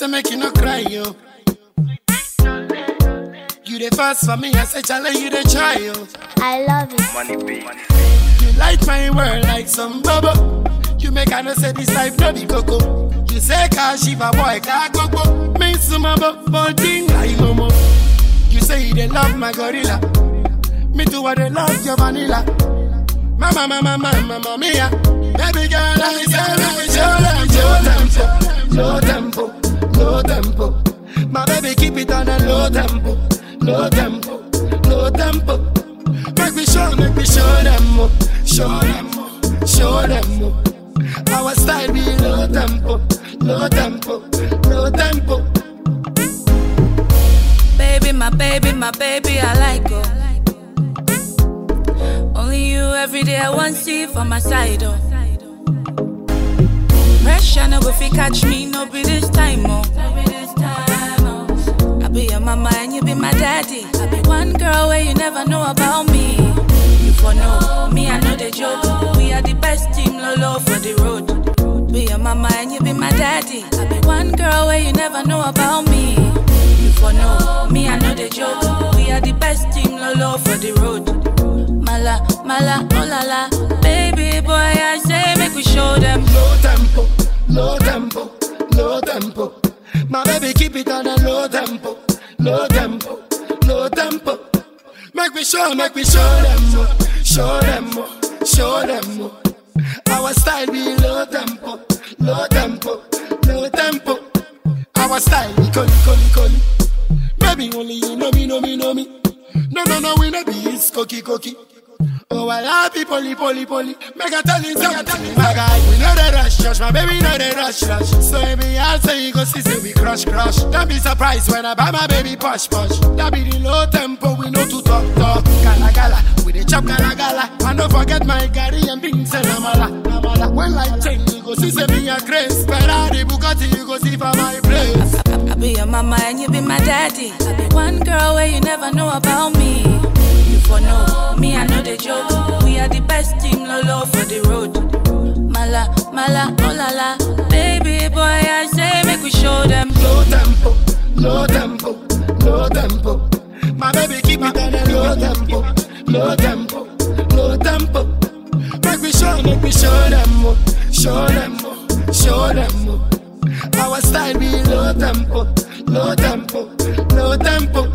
say make you no cry, yo. You the first for me, I say challenge you the try, yo. I love it. Money be. You light my world like some bubble. You make I know say this life no be coco. You say car shiva boy car coco. Me sumabo bonding like momo. You say you dey love my gorilla. Me too I dey love your vanilla. Mama mama mama mama mia. Baby girl I say make we show them low tempo, low tempo, low tempo. My baby keep it on a low tempo, low tempo, low tempo. Make me show, make me show them more, show them more, show them more. Our style be low tempo, low tempo, low tempo. Baby, my baby, my baby, I like her. Only you every day I want see for my side, oh. Pressure no go fi catch me, no be this time, oh. I be your mama and you be my daddy. I be one girl where you never know about me. You for know me, I know the joke. We are the best team, lolo for the road. Be your mama and you be my daddy. I be one girl where you never know about me. You for know me, I know the joke. We are the best team, lolo for the road. Mala, mala, oh la la. Baby boy, I say make we show them. Low tempo, low tempo, low tempo. My baby keep it on a low tempo, low tempo, low tempo. Make me show, make me show them more, show them more, show them more. Our style be low tempo, low tempo, low tempo. Our style be coli, coli, coli. Maybe only you know me, know me, know me. No, no, no, we no be it's cookie, cookie. Oh, I love people, poly, poly. Make I tell you something, my guy. We know the rush, rush, my baby know the rush, rush. So every I'll say you go see, say we crush, crush. Don't be surprised when I buy my baby push, push. That be the low tempo, we know to talk, talk. Gala, gala, we the chop, gala, gala. And don't forget my Gary and beans and Amala, Amala. When life change, you go see, say me a grace. Ferrari, Bugatti, you go see for my place. I, I be your mama and you be my daddy. I be one girl where you never know about me. You for know me, I know the joke. We are the best team, lolo for the road. Mala, mala, oh la la. Baby boy, I say make we show them. low tempo, low tempo, low tempo. My baby keep it on a low tempo, low tempo, low tempo. Make me show, make me show them more, show them more, show them more. Our style be low tempo, low tempo, low tempo.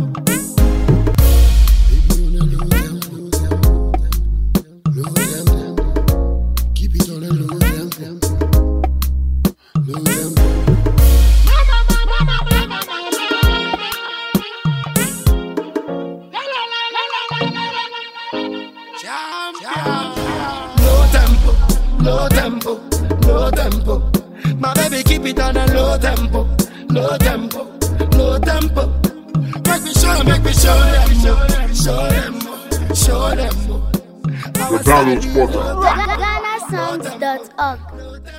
Keep it on a low tempo, low tempo. Jam, jam. Low tempo, low tempo, low tempo. My baby keep it on a low tempo, low tempo, low tempo. Make me show, make me show them more, show them more, show them more. The Download Spotter. GhanaSongs.org. Low tempo.